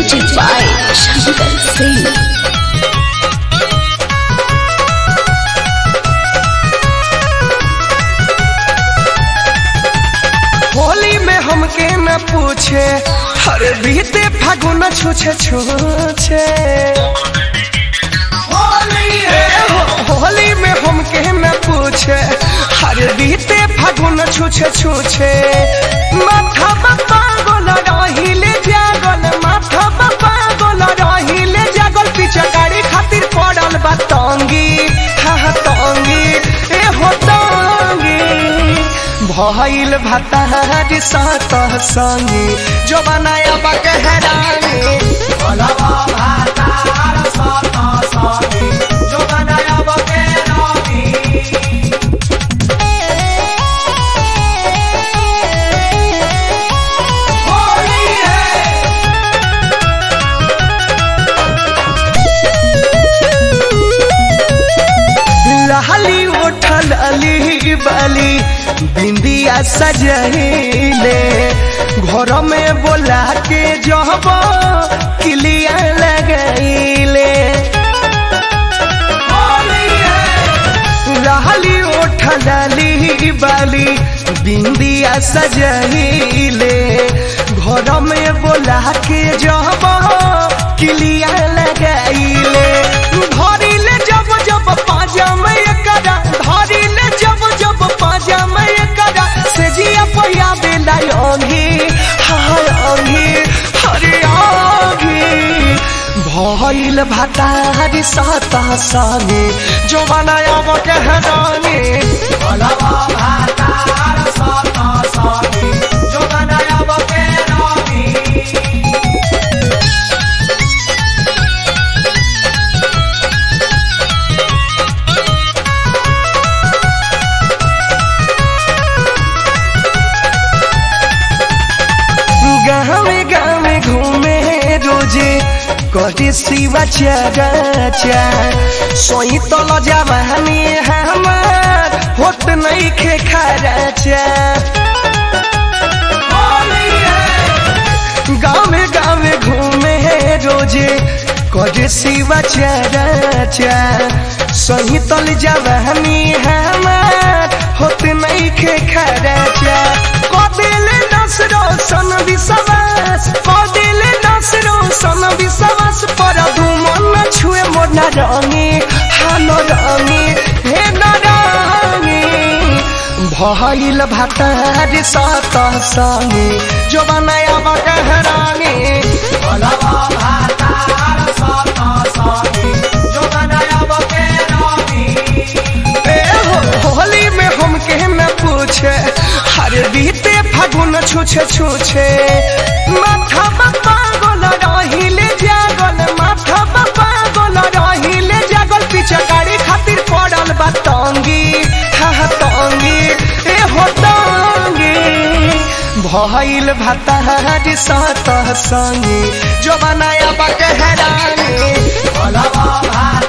Music by Shankar Singh. Holi में हमके न पूछे हर बीते फागुन छूछे छूछे ए हो- होली में हमके न पूछे हर बीते फागुन छूछे छूछे माथा बाबा गोल रहिले जागल माथा बाबा गोल रहिले जागल पीछे गाड़ी खातिर पड़ल बा तंगी हा हा तंगी ए हो तंगी भइल भतार सात संगी जो बनाया बकहरानी भलवा भतार सात संगी जो बनाया बकहरानी होली है लहली उठल अली बाली बिंदिया सजहिले घर में बोला के जब किलिया लगैले लहली उठल अली बाली बिंदिया सजहिले घर में बोला के जब किलिया लगैले धरिले जब जब पाजा में एकरा धरिले जब जब पाजा में एकरा से जिया पहिया बेला अंगी हाय अंगी हरे अंगी भइल भतारी साता संगे जो बनाया वो कहरानी भलवा भतार साता संगे जो बनाया वो कहरानी गाँवे गाँवे घूमे रोजे कटे शिवा चाचा सोई तल जवानी हमार होत नहीं खे खराचा गाँवे गाँवे घूमे रोजे कटे शिवा चाचा सोई तल जवानी हमार होत नहीं खे खराचा कदिले नसरो सन विश्वास कदिले नसरो सन विश्वास पर धुमन छुए मोर न रंगी हानो रंगी हे न रंगी भइल भतार सात संगे जो बनाया बकहरानी भलवा भतार सात संगे जो बनाया बकहरानी ए हो- होली में हमके न पूछे हर बीते फागुन छूछे छूछे माथा बाबा गोल रहिले जागल माथा बाबा गोल रहिले जागल पीछे गाड़ी खातिर पड़ल बा तंगी हा हा तंगी ए हो तंगी भइल भतार सात संगी जो बनाया बकहरानी भलवा भात